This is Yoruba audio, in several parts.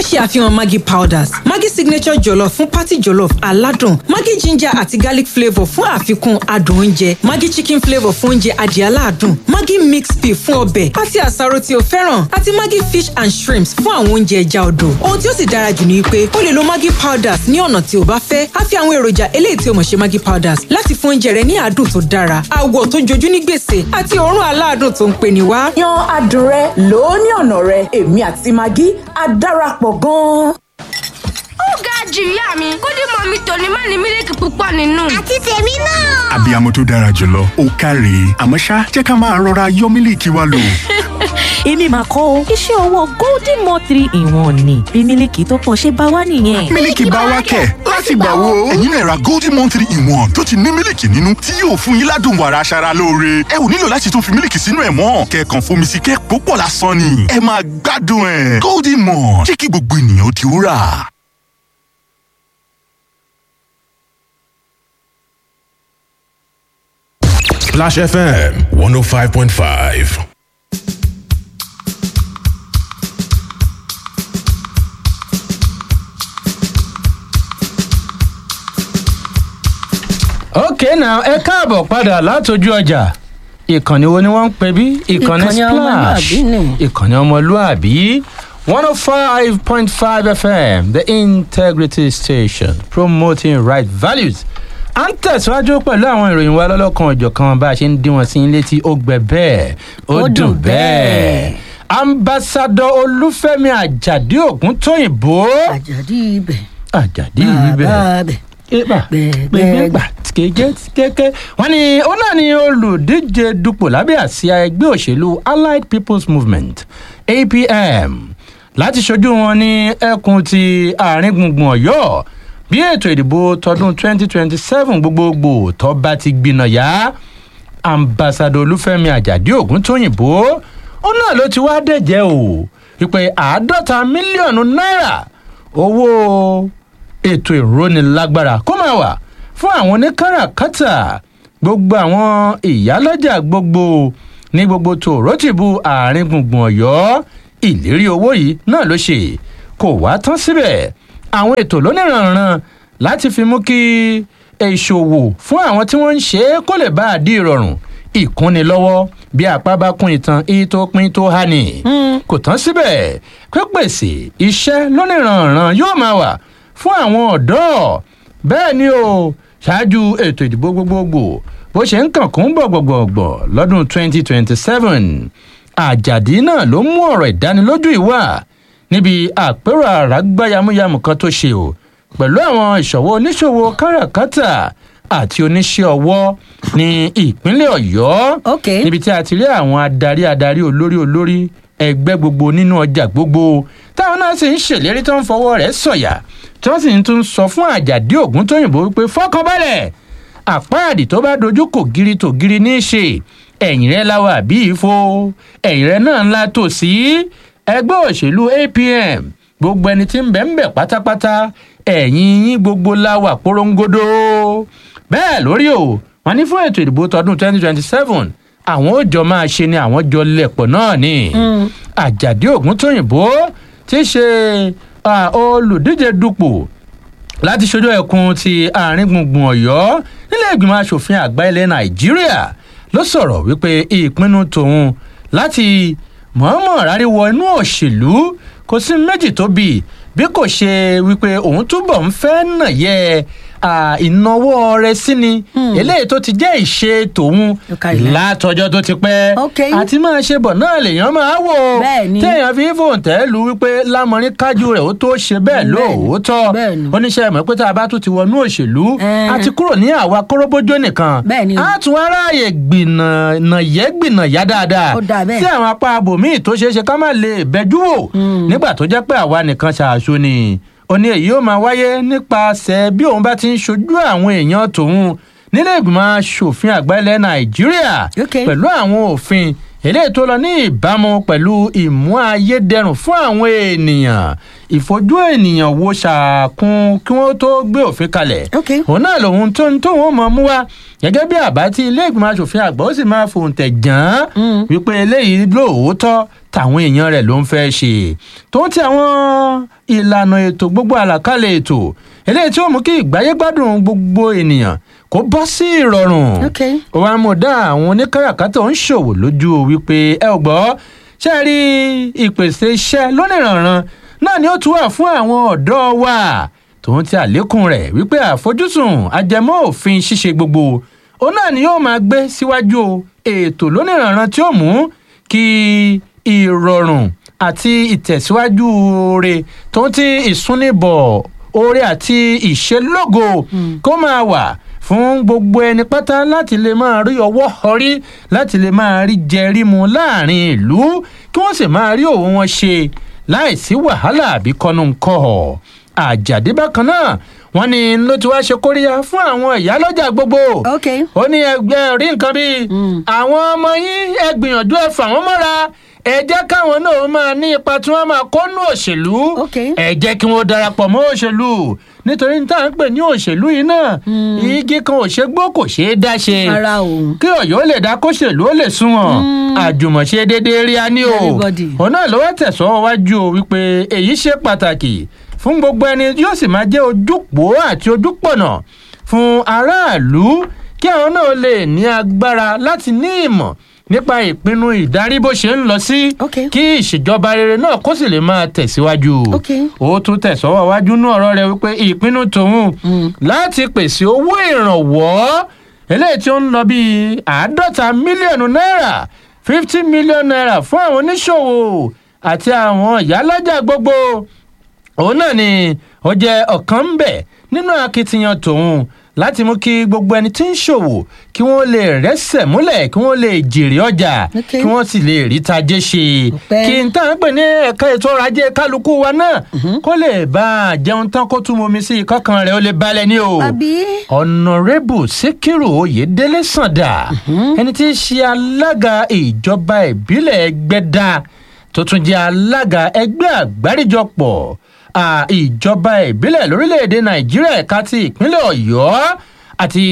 ṣe àfihàn maggi powders maggi signature jollof fún party jollof aládùn maggi ginger àti garlic flavour fún àfikún adùn oúnjẹ maggi chicken flavour fún oúnjẹ adìẹ aládùn maggi mixed pea fún ọbẹ̀ àti àsáró tí o fẹ́ràn àti maggi fish and shrimps fún àwọn oúnjẹ ẹja odò ohun tí ó sì dára jù ni pé o lè lo maggi powders ní ọ̀nà tí o bá fẹ́ á fi àwọn èròjà eléyìí tí o mọ̀ ṣe maggi powders láti fún oúnjẹ rẹ ní àádùn tó dára àwọ̀ tó jojú ní gbèsè àti òórùn aládùn tó ń pè ní wá. yan adùn rẹ lò ó ní ọ̀nà rẹ èmi àti maggi á darapọ̀ gan-an. ó ga jù ìyá mi kódì mọ mi tòní má ní mílíkì púpọ̀ nínú. àti tèmi náà. abiyamọ tó dára jùlọ ó káre àmọ́ ṣá jẹ́ ká máa rọra yọ mílíkì wa lò. èmi máa kọ́ o iṣẹ́ ọwọ́ golden mo three in one ni bí mílíkì tó pọ̀ ṣe bá wá nìyẹn. mílíkì bá wá kẹ̀ láti gbà wo. ẹ̀yin náà ra golden one three in one tó ti ní mílíkì nínú tí yóò fún yín ládùn wàrà aṣara lóore. ẹ ò nílò láti tún fi mílíkì sínú ẹ̀ mọ́ kẹ̀kàn fomi sí kẹ́ púpọ̀ lásán ni. ẹ máa gbádùn ẹ̀ golden mon jẹ́ kí gbogbo ènìyàn ó ti rà. Splash FM 105.5. ok now ẹ káàbọ̀ padà látọjú ọjà ìkànnì wo ni wọ́n ń pè bí ìkànnì Ìkànnì splash ọmọlúàbí ni. ìkànnì ọmọlúàbí one oh five point five fm the integrity station promoting right values à ń tẹ̀síwájú pẹ̀lú àwọn ìròyìn wa lọ́lọ́kan ọ̀jọ̀kan bá a ṣe ń dín wọn sí létí ó gbẹ bẹ́ẹ̀ ó Ó dùn dùn bẹ́ẹ̀ bẹ́ẹ̀. ambassadọ olúfẹ́mi àjàdí ògúntóyìnbó àjàdí ibẹ̀ àjàdí ibẹ̀ bàbá eba gbẹgbẹgbà. gbẹgbẹgbà kéke kéke wọn ni ó náà ni olùdíje dupò lábẹ́ àsíá ẹgbẹ́ òṣèlú allied people's movement apm láti ṣojú wọn ní ẹkùn ti àárín gbùngbùn ọ̀yọ́ bí ètò ìdìbò tọdún 2027 gbogbogbò tó bá ti gbiná yá ambassadọ olúfẹ́mi àjàdí ògúntóyìnbó ó náà ló ti wá dẹ̀jẹ́ o wípé àádọ́ta mílíọ̀nù náírà owó ètò ìrónilágbára kó máa wà fún àwọn oníkàràkátà gbogbo àwọn ìyálọ́jà gbogbo ní gbogbo tòrótìbù àárín gbùngbùn ọ̀yọ́ ìlérí owó yìí náà ló ṣe kò wá tán síbẹ̀ àwọn ètò lóníranran láti fi mú kí ìṣòwò fún àwọn tí wọ́n ń ṣe é kó lè bá a di ìrọ̀rùn ìkúnni lọ́wọ́ bí apá bá kún ìtàn iye tó pín tó há ni kò tán síbẹ̀ pípèsè iṣẹ́ lóníranran yóò máa wà fún àwọn ọ̀dọ́ bẹ́ẹ̀ ni o ṣáájú ètò ìdìbò gbogbogbò bó ṣe ń kàn kún gbọ̀gbọ̀gbọ̀ lọ́dún 2027 àjàdí náà ló mú ọ̀rọ̀ ìdánilójú ìwà níbi àpérò àràgbá yamuyamu kan tó ṣe o pẹ̀lú àwọn ìṣòwò oníṣòwò káràkátà àti oníṣẹ́ ọwọ́ ní ìpínlẹ̀ ọ̀yọ́ Ok. níbi tí a ti rí àwọn adarí adarí olórí olórí ẹgbẹ́ gbogbo nínú ọjà gbogbo táwọn náà sì ń ṣèlérí tó ń fọwọ́ rẹ̀ sọ̀yà tí wọ́n sì ń tún sọ fún àjàdí ògún tóyìnbó wípé fọkànbalẹ̀ àpáàdì tó bá dojú kò giri tó giri ní í ṣe ẹ̀yìn rẹ̀ láwa àbí ìfo ẹ̀yìn rẹ̀ náà ńlá tòsí ẹgbẹ́ òṣèlú apm gbogbo ẹni tí ń bẹ̀ ń bẹ̀ pátápátá ẹ̀yìn yín gbogbo láwà porongodo bẹ́ẹ̀ lórí o wọn ní fún ètò ìdìbò tọdún 2027 àwọn ó jọ máa ṣe ni àwọn jọ lẹ̀pọ̀ náà ni àjàdí ògúntóyìnbó tí í ṣe ah, olùdíje dupò láti ṣojú ẹkùn ti àárín gbùngbùn ọ̀yọ́ nílé ìgbìmọ̀ asòfin àgbà ilẹ̀ nàìjíríà ló sọ̀rọ̀ wípé ìpinnu tòun láti mọ̀ọ́mọ̀ ráríwọ inú òṣèlú kò sí méjì tó bì bí kò ṣe wípé òun túbọ̀ ń fẹ́ nà yẹ à, ìnáwó rẹ sí ni eléyìí tó ti jẹ́ ìṣe tòun Ó ká ilẹ̀. látọjọ́ tó ti pẹ́ Ok. àti máa ṣe bọ̀ náà lèèyàn máa wò Bẹ́ẹ̀ni. téèyàn fi fòǹtẹ́ lu wípé lámọrin kájú rẹ̀ ó tó ṣe bẹ́ẹ̀ Bẹ́ẹ̀ni. lóòótọ́ Bẹ́ẹ̀ni. oníṣẹ́ ìmọ̀ pé tá a bá tún ti wọnú òṣèlú Ẹn. a ti kúrò ní àwa kóróbójó nìkan Bẹ́ẹ̀ni. a tún aráàyè gbìnà yẹ gbìnà yá dáadáa Ó dáa bẹ́ẹ̀. sí àwọn apá abòmíì tó ṣeé ṣe ká má lè bẹjú wò nígbà tó jẹ́ pé àwa nìkan ṣàṣọ ni ó ní èyí ó máa wáyé nípasẹ̀ bí òun bá ti ń ṣojú àwọn èèyàn tòun nílé ìgbìmọ̀ asòfin àgbà ilẹ̀ nàìjíríà Ok. pẹ̀lú àwọn òfin eléyìí tó lọ ní ìbámu pẹ̀lú ìmú ayédẹrùn fún àwọn ènìyàn ìfojú ènìyàn wo ṣàkún kí wọ́n tó gbé òfin kalẹ̀ Ok. òun náà lòun tó ń tó wọn mọ̀ mú wá gẹ́gẹ́ bí àbá tí ilé ìgbìmọ̀ asòfin àgbà ó sì máa fòǹtẹ̀ jàn án wípé eléyìí lóòótọ́ tàwọn èèyàn rẹ̀ ló ń fẹ́ ṣe tó ń ti àwọn ìlànà ètò gbogbo àlàkalẹ̀ ètò eléyìí tí ó mú kí ìgbáyé gbádùn gbogbo ènìyàn kó bọ́ sí ìrọ̀rùn Okay. ó wá mú dá àwọn oníkàràkátà ń ṣòwò lójú wípé ẹ ò gbọ́ ṣe rí ìpèsè iṣẹ́ lónìrànràn náà ni ó tún wà fún àwọn ọ̀dọ́ wa tòun ti àlékún rẹ̀ wípé àfojúsùn ajẹmọ́ òfin ṣíṣe gbogbo òun náà ni yóò máa gbé síwájú ètò lónìrànràn tí ó mú kí ìrọ̀rùn àti ìtẹ̀síwájú oore tó ń ti ìsúnibọ̀ oore àti ìṣelógo kó máa wà fún gbogbo ẹni pátá láti lè máa rí ọwọ́ ọrí láti lè máa rí jẹrí mu láàrin ìlú kí wọ́n sì máa rí òun wọn ṣe láìsí wàhálà àbí kọ́nu ńkọ́ àjàdí bákan náà wọ́n ní ló ti wá ṣe kóríyá fún àwọn ìyálọ́jà gbogbo ok ó ní ẹgbẹ́ rí nǹkan bíi àwọn ọmọ yín ẹ gbìyànjú ẹ fà wọ́n mọ́ra ẹ jẹ́ káwọn náà máa ní ipa tí wọ́n máa kó nú òṣèlú Ok. ẹ jẹ́ kí wọ́n darapọ̀ mọ́ òṣèlú nítorí ní tá à ń pè ní òṣèlú yìí náà igi kan ò ṣe gbó kò ṣeé dá ṣe ara òun kí ọ̀yọ́ lè dá kóṣèlú ó lè sunwọ̀n àjùmọ̀ṣe déédéé rí a ní o Everybody. òun náà ló wá tẹ̀sọ́ wájú o wípé èyí ṣe pàtàkì fún gbogbo ẹni yóò sì máa jẹ́ ojúpò àti ojúpọ̀nà fún aráàlú kí àwọn náà lè ní agbára láti ní ìmọ̀ nípa ìpinnu ìdarí bó ṣe ń lọ sí Ok. kí ìṣèjọba rere náà kó sì lè máa tẹ̀síwájú Ok. ó tún tẹ̀sọ́wọ́ wájú ní ọ̀rọ̀ rẹ̀ wípé ìpinnu tòun láti pèsè owó ìrànwọ́ eléyìí tí ó ń lọ bíi àádọ́ta mílíọ̀nù náírà fifty million naira fún àwọn oníṣòwò àti àwọn ìyálọ́jà gbogbo òun náà ni ó jẹ́ ọ̀kan ń bẹ̀ nínú akitiyan tòun láti mú kí gbogbo ẹni tí ń ṣòwò kí wọ́n lè rẹ́sẹ̀ múlẹ̀ kí wọ́n lè jèrè ọjà Ok. kí wọ́n sì lè rí tajé ṣe Ọpẹ́. kí n tá à ń pè ní ẹ̀ka ètò ọrọ̀ ajé kálukú wa náà kó lè bá a jẹun tán kó tún momi sí i kọ́kàn rẹ̀ ó lè balẹ̀ ní o àbí ọ̀nàrẹ́bù síkírù oyèdélé sàǹdà ẹni tí í ṣe alága ìjọba ìbílẹ̀ ẹgbẹ́dá tó tún jẹ́ alága ẹgbẹ́ àgbáríjọpọ̀ à, ìjọba ìbílẹ̀ lórílẹ̀‐èdè nàìjíríà ẹ̀ka ti ìpínlẹ̀ ọ̀yọ́ àti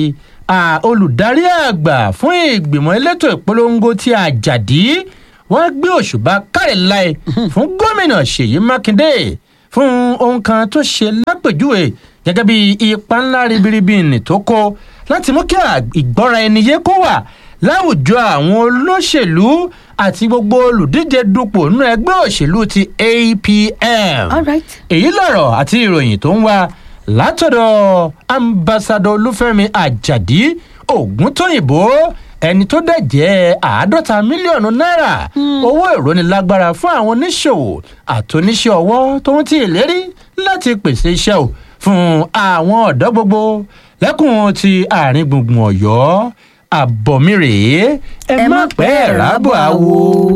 à, olùdarí àgbà fún ìgbìmọ̀ elétò ìpolongo ti àjàdí wọ́n gbé òṣùbà kárìláì fún gómìnà ṣèyí mákindé fún ohun kan tó ṣe lápèjúwe gẹ́gẹ́ bí ipa ńlá ribiribi nì tó kó láti mú kí à- ìgbọ́ra ẹni yé kó wà láwùjọ àwọn olóṣèlú àti gbogbo olùdíje dupò nínú ẹgbẹ́ òṣèlú ti apm all right èyí lọ̀rọ̀ àti ìròyìn tó ń wá látọ̀dọ̀ ambassadọ olúfẹ́mi àjàdí ògúntóyìnbó ẹni tó dẹ̀ jẹ́ àádọ́ta mílíọ̀nù náírà owó ìrónilágbára fún àwọn oníṣòwò àtúnṣe ọwọ́ tó ń ti ìlérí láti pèsè iṣẹ́ o fún àwọn ọ̀dọ́ gbogbo lẹ́kùn ti àárín gbùngbùn ọ̀yọ́ àbọ̀mí rèé ẹ má pẹ́ ẹ̀ rábọ̀ àwo.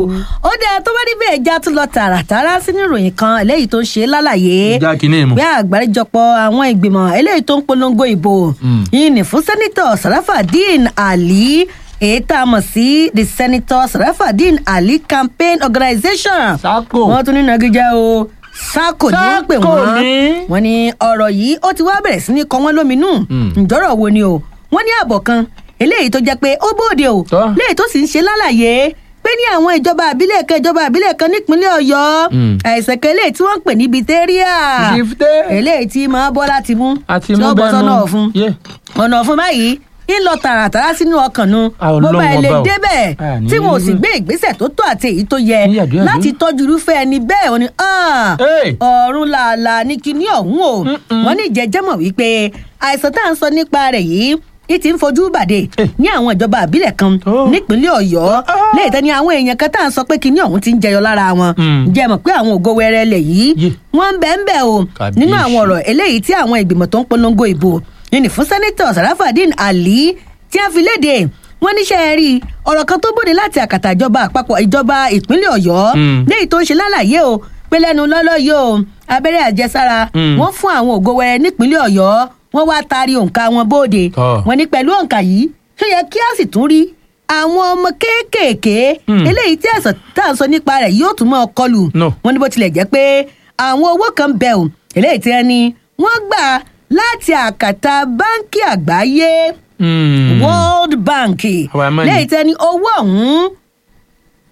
ó dáa tó bá rí bẹ́ẹ̀ já tún lọ tààràtàrà sínú ìròyìn kan eléyìí tó ń ṣe lálàyé já kínní mu. bí àgbáríjọpọ̀ àwọn ìgbìmọ̀ eléyìí tó ń polongo ìbò yìí ní fún sẹ́nitọ̀ sarafadeen ali èyí tá a mọ̀ sí the senator sarafadeen ali campaign organisation Sacco. wọ́n tún ní nagijẹ́ o sako ni wọ́n pè Sacco wọ́n ni? wọ́n ní ọ̀rọ̀ yìí ó ti wá bẹ̀rẹ̀ sí ní kọ wọ́n lóminú ǹjọ́rọ̀ wo ni o wọ́n ní àbọ̀ kan eléyìí tó jẹ́ pé ó bóde o Tọ́. léyìí tó sì ń ṣe lálàyé pé ní àwọn ìjọba àbílẹ̀ kan ìjọba àbílẹ̀ kan nípínlẹ̀ ọ̀yọ́ Mm. àìsàn kan eléyìí tí wọ́n ń pè ní bìtẹ́ríà Diphtheria. eléyìí tí máa bọ́ láti mú àti tí mú ó bọ́ bẹ́ẹ̀ sọ́nà nu. ọ̀fun Yeah. ọ̀nà ọ̀fun báyìí ń lọ tààràtàrà sínú ọkàn nu Ah, Ọlọ́run bó bá ilé ọba o. débẹ̀ Ah, ní tí wọn ò sì irú- gbé ìgbésẹ̀ tó tó àti èyí tó yẹ Ní yàdúyàdú. láti tọ́jú irúfẹ́ ẹni bẹ́ẹ̀ wọ́n ni "Ah, Hey. ọ̀run làálàá ní kinní ọ̀hún o wọ́n ní ìjẹ́jẹ́mọ̀ wípé àìsàn tá à ń sọ nípa rẹ̀ yìí ní ti ń fojú bàdé Eh. ní àwọn ìjọba àbílẹ̀ kan Oh. nípínlẹ̀ ọ̀yọ́ léyìí tẹ́ ni àwọn èèyàn kan tá à ń sọ pé kinní ọ̀hún ti ń jẹyọ lára wọn Mm. jẹ́ mọ̀ pé àwọn ògo wẹrẹ lẹ̀ yìí Yeah. wọ́n ń bẹ́ẹ̀ ń bẹ́ẹ̀ o Kàbíyèsí. nínú àwọn ọ̀rọ̀ eléyìí tí àwọn ìgbìmọ̀ tó ń polongo ìbò ní fún sẹ́nitọ̀ sarafadeen ali tí a fi léde wọ́n níṣẹ́ rí ọ̀rọ̀ kan tó bòde láti àkàtà ìjọba àpapọ̀ ìjọba ìpínlẹ̀ ọ̀yọ́ Mm. léyìí tó ń ṣe lálàyé o pé lẹ́nu lọ́lọ́ yìí o abẹ́rẹ́ àjẹsára Mm. wọ́n fún àwọn ògo wẹrẹ nípínlẹ̀ ọ̀yọ́ wọ́n wá taari òǹkà wọn bóde Tọ́. wọ́n ní pẹ̀lú òǹkà yìí ṣó yẹ kí a sì tún rí àwọn ọmọ kéékèèké Mm. eléyìí tí àìsàn tá à ń sọ nípa rẹ̀ yóò tún mọ́ ọ kọlù No. wọ́n ní bó tilẹ̀ jẹ́ pé àwọn owó kan bẹ̀ ò eléyìí tí wọ́n ní wọ́n gbà láti àkàtà báńkì àgbáyé Mm. world bank Our money. lẹ́yìn tí wọ́n ní owó ọ̀hún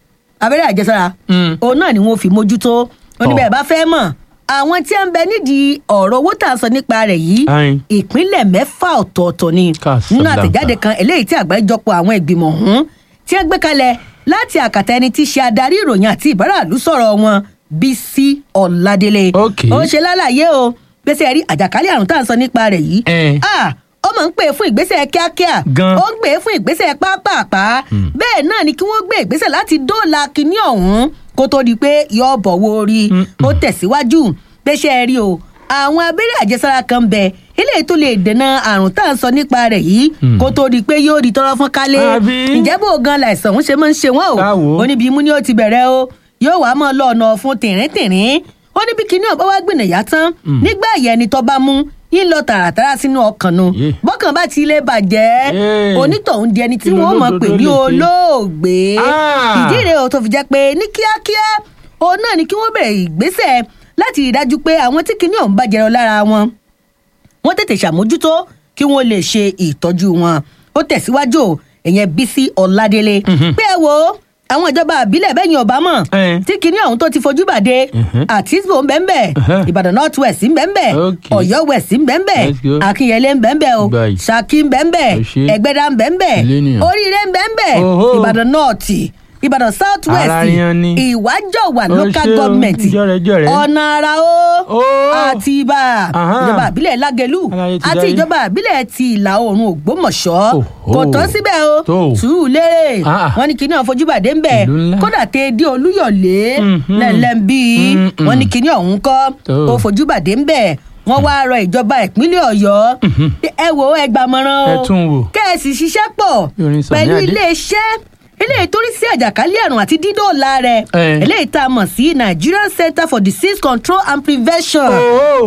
abẹ́rẹ́ àjẹsára òun náà ni wọ́n fi mójútó oníbẹ̀ bá fẹ́ mọ̀ àwọn tí a ń bẹ nídìí ọ̀rọ̀ owó tà ń sọ nípa rẹ̀ yìí Ayin. ìpínlẹ̀ mẹ́fà ọ̀tọ̀ọ̀tọ̀ ni Casablanca. nínú àtẹ̀jáde kan eléyìí tí àgbáríjọpọ̀ àwọn ìgbìmọ̀ ọ̀hún tí wọ́n gbé kalẹ̀ láti àkàtà ẹni tí í ṣe adarí ìròyìn àti ìbáraàlú sọ̀rọ̀ wọn bísí ọ̀ládélé Ok. ó ṣe lálàyé o gbèsè rí àjàkálẹ̀ àrùn tá à ń sọ nípa rẹ̀ yìí Eh. Ah, ó máa ń pè fún ìgbésẹ̀ kíákíá Gan. ó ń pè fún ìgbésẹ̀ pápápá bẹ́ẹ̀ náà ni kí wọ́n gbé ìgbésẹ̀ láti dóòlà kínní ọ̀hún kó tó di pé yọ bọ̀wọ́ orí ó tẹ̀síwájú gbéṣẹ́ rí o àwọn abẹ́rẹ́ àjẹsára kan ń bẹ eléyìí tó lè dènà àrùn tá à ń sọ nípa rẹ̀ yìí kó tó di pé yóò di tọ́rọ́ fún kálé Àbí? ǹjẹ́ bó gan láìsàn ń ṣe máa ń ṣe wọ́n o Káwo. ó níbi imú ni ó ti bẹ̀rẹ̀ o yóò wá mọ́ lọ ọ̀nà fún tìrín-tìrín ó ní bí kinní ọ̀bá wá gbìnàyà tán nígbà yẹn ni tọ́ bá mú yín lọ tààràtàrà sínú ọkàn nu Yeah. bọ́kàn bá ti lè bàjẹ́ Yeah. onítọ̀hún di ẹni tí Kí ló wọ́n mọ̀ lódodo pé ní lè ṣe? olóògbé Ah. ìdí rèé o tó fi jẹ́ pé ní kíákíá òun náà ni kí wọ́n bẹ̀rẹ̀ ìgbésẹ̀ láti rí i dájú pé àwọn tí kinní ọ̀hún bá jẹrọ lára wọn wọ́n tètè ṣàmójútó kí wọ́n lè ṣe ìtọ́jú wọn ó tẹ̀síwájú o, ìyẹn bísí ọ̀ládélé pé ẹ wo àwọn ìjọba àbílẹ̀ bẹ́yìn ọ̀bámọ̀ Eh. tí kinní ọ̀hún tó ti fojú bàdé àtisbo ń bẹ́ẹ̀ Uh-huh. ìbàdàn north west ń bẹ́ẹ̀ Okay. ọ̀yọ́ west ń bẹ́ẹ̀ Let's go. akínyẹlé ń bẹ́ẹ̀ o Bye. ṣakí ń bẹ́ẹ̀ Ẹ ṣé. ẹgbẹ́dá ń bẹ́ẹ̀ Millennium. oríire ń bẹ́ẹ̀ Oho. ìbàdàn north ìbàdàn south west Ara yan ni. ìwájọwà Ó local ṣé o, government jọ̀rẹ̀jọ̀rẹ̀. ọ̀nà àrà o Ó. àti ibà Aha. ìjọba àbílẹ̀ lágẹ̀lú Aláyé ti àti dáyé. ìjọba àbílẹ̀ ti ìlà oòrùn ògbómọ̀ṣọ́ Oho. kò tán síbẹ̀ o Tó. sùúrùlérè Ah. wọn ní kinní ọ̀fojúbàdé ń bẹ̀ Ìlú ńlá. kódà tẹ dé olúyọ̀lé Mhm. lẹ́lẹ́mbí Mm-mm. wọn ní kinní ọ̀hún kọ́ Tó. ó fojúbàdé ń bẹ̀ wọ́n wá rọ ìjọba ìpínlẹ̀ ọ̀yọ́ ẹ wo ẹ gbàmọ̀ràn o Ẹ tún wò. kẹ́ẹ̀sì ṣiṣẹ́ pọ̀ Yorin Sani pẹ̀lú Adé. iléeṣẹ́ eléyìí tó rí sí àjàkálẹ̀ àrùn àti dídóòlà rẹ̀ Eh. eléyìí tá a mọ̀ sí nigerian center for disease control and prevention Oh.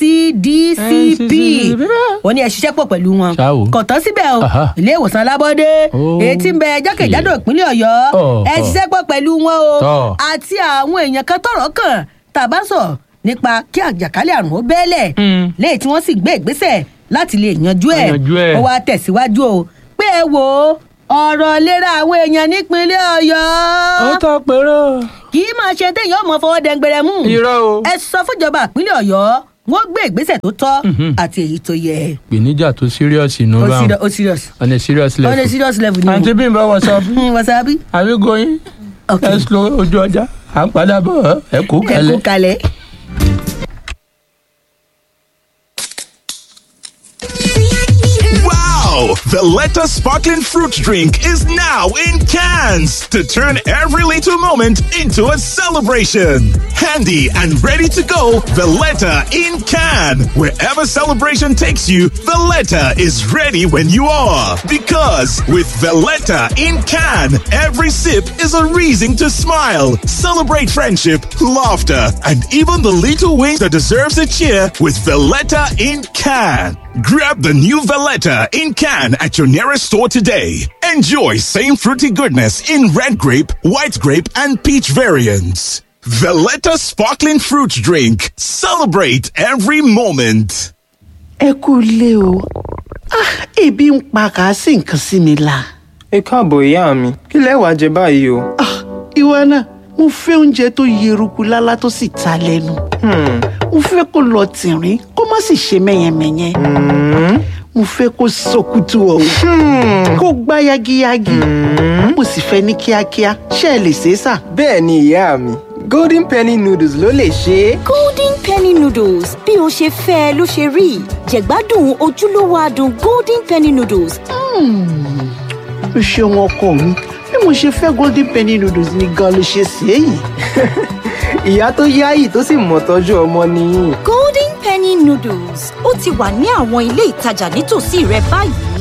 ncdcp NCDCP. wọ́n ní ẹ ṣiṣẹ́ pọ̀ pẹ̀lú wọn Ṣá o. kò tán síbẹ̀ o Aha. ilé ìwòsàn alábọ́dé Oh. èyí tí ń bẹ jákèjádò Yeah. ìpínlẹ̀ ọ̀yọ́ Oh, ẹ oh. ṣiṣẹ́ pọ̀ pẹ̀lú wọn o Tọ́. àti àwọn èèyàn kan tọ̀rọ̀ kàn tàbá sọ nípa kí àjàkálẹ̀ àrùn ó bẹ́ẹ̀lẹ̀ Mm. léyìí tí wọ́n sì gbé ìgbésẹ̀ láti lè yanjú ẹ̀ Yanjú ẹ̀. ó wá tẹ̀síwájú o pé ẹ wò ó ọ̀rọ̀ ìlera àwọn èèyàn nípínlẹ̀ ọ̀yọ́ ó tọ́ pẹ̀rọ. kì í máa ṣe téèyàn mọ̀ fọwọ́ dẹ́ngbẹ̀rẹ̀ mú irọ́ o. ẹ sọ fúnjọba ìpínlẹ̀ ọ̀yọ́ wọ́n gbé ìgbésẹ̀ tó tọ́ àti èyí tó yẹ ìpèníjà tó serious inú ó bá serious- ó serious on a serious on a level. serious level ni àǹtí bímbọ whatsapp o wasabi are we going. ok ẹ sọ ojú ọjà à ń padà bọ̀ ẹ kú ẹ kú kalẹ̀. kalẹ̀. Wow! Valletta sparkling fruit drink is now in cans to turn every little moment into a celebration. Handy and ready to go, Valletta in can. Wherever celebration takes you, Valletta is ready when you are. Because with Valletta in can, every sip is a reason to smile, celebrate friendship, laughter, and even the little wings that deserves a cheer with Valletta in can. Grab the new Valletta in can at your nearest store today. Enjoy same fruity goodness in red grape, white grape, and peach variants. Valletta sparkling fruit drink. Celebrate every moment. ẹ kú ilé o Ah, ebi ń pa kà á sí nǹkan sí mi la. ẹ káàbọ̀ ìyá mi kí lẹ wàá jẹ báyìí o. Ah, ìwọ náà mo fẹ́ oúnjẹ tó yeruku lálá tó sì ta lẹ́nu. mo fẹ́ kó lọ tìrín kó má sì ṣe mẹ́yẹmẹ́yẹ. mo fẹ́ kó sọkútù ọ̀hún kó gbá yagiyagi. mo sì fẹ́ ní kíákíá ṣé ẹ lè ṣe é sà. bẹ́ẹ̀ ni ìyá mi golden penny noodles ló lè ṣe é. golden penny noodles bí o ṣe fẹ́ ẹ ló ṣe rí jẹ̀gbádùn ojúlówó adùn golden penny noodles o ṣeun ọkọ mi bí mo ṣe fẹ́ golden penny noodles ni gan ló ṣe ṣe é yìí. ìyá tó yáyì tó sì mọ̀ tọ́jú ọmọ nìyí. golden penny noodles ó ti wà ní àwọn ilé ìtajà nítòsí rẹ báyìí.